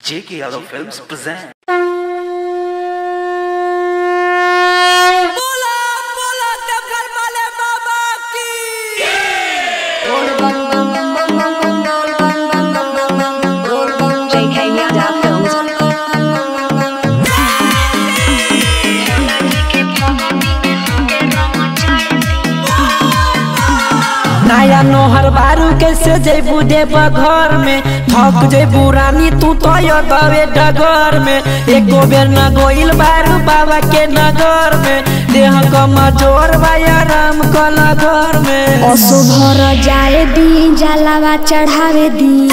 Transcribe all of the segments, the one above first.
J.K. Yadav Films present. बोला बोला देवघर वाले बाबा की JK Yadav Films. नया नोहर बारू कैसे जेबू देब घर में थक जेबू रानी तू तो दवे डगर में एको बेर न गोइल बारू बाबा के नगर में देह कमजोर बाया राम कला घर में असुभर जाए दी जलावा चढ़ावे दी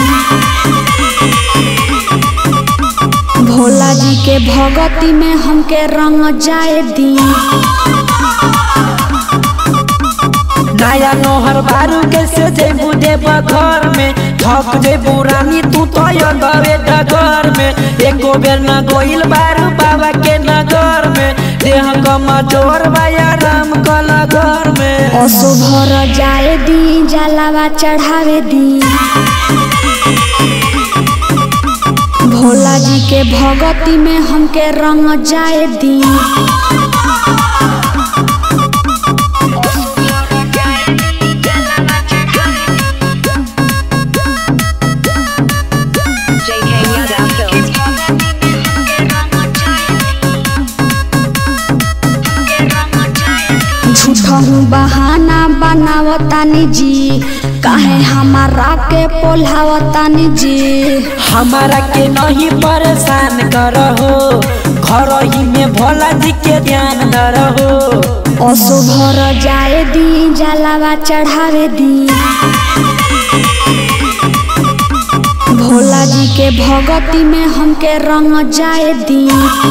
भोला जी के भगती में हमके रंग जाए दी नया नोहर बारू कैसे जेबू देब घर में थक जेबू रानी तू तो दवे डगर में एको बेर न गोइल बारू बाबा के नगर में देह कमजोर बाया राम कला घर में असुभर जाए दी जलावा चढ़ावे दी भोला जी के भगती में हमके रंग जाए दी JK Yadav Films. झूठहू बहाना बनावतानी जी काहे हमारा के पोल्हावतानी जी हमारा के नहीं परेशान करहो घर ही में भोला जी के ध्यान न रहो असुभर जाए दी जलावा चढ़ावे दी भोला जी के भगती में हमके रंग जाए दी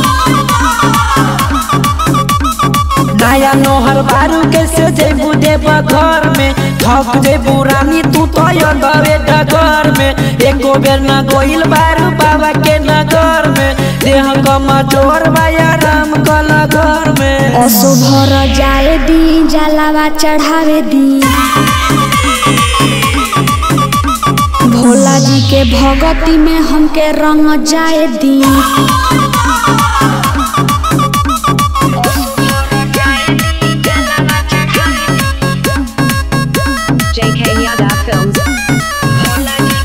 नया नोहर बारू कैसे जेबू देब घर में थक जेबू रानी तू तो दवे डगर में एको बेर न गोइल बारू बाबा के नगर में देह कमजोर बाया राम कला घर में असुभर जाए दी जलावा चढ़ावे दी भोला जी के भगती में हमके रंग जाए दी JK Yadav Films.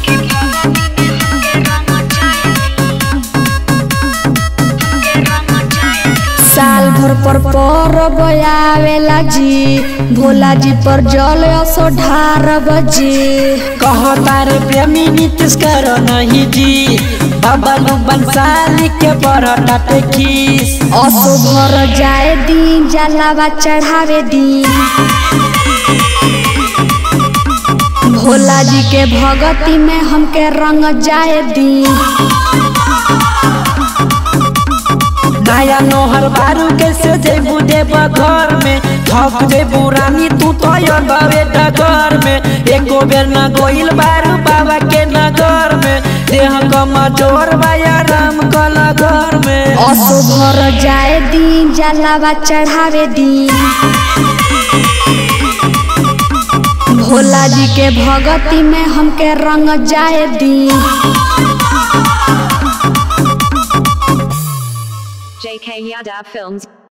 साल भर पर परब आवेला जी भोला जी पर जल असो ढारब जी कहता रे प्रेमी नीतीश कर नहीं जी बाबा नु बंसाली के बड़ा खीस असो भर जाए दी जलावा चढ़ावे दी भोला जी के भगती में हमके रंग जाए दी नया नोहर बारू कैसे जेबू देब घर में थक जेबू रानी तू तो दवे डगर में एको बेर न गोइल बारू बाबा के नगर में देह कमजोर बाया राम कला घर में असो भर जाए दी जलावा चढ़ावे दी भोला जी के भगती में हमके रंग जाए दी JK Yadav Films.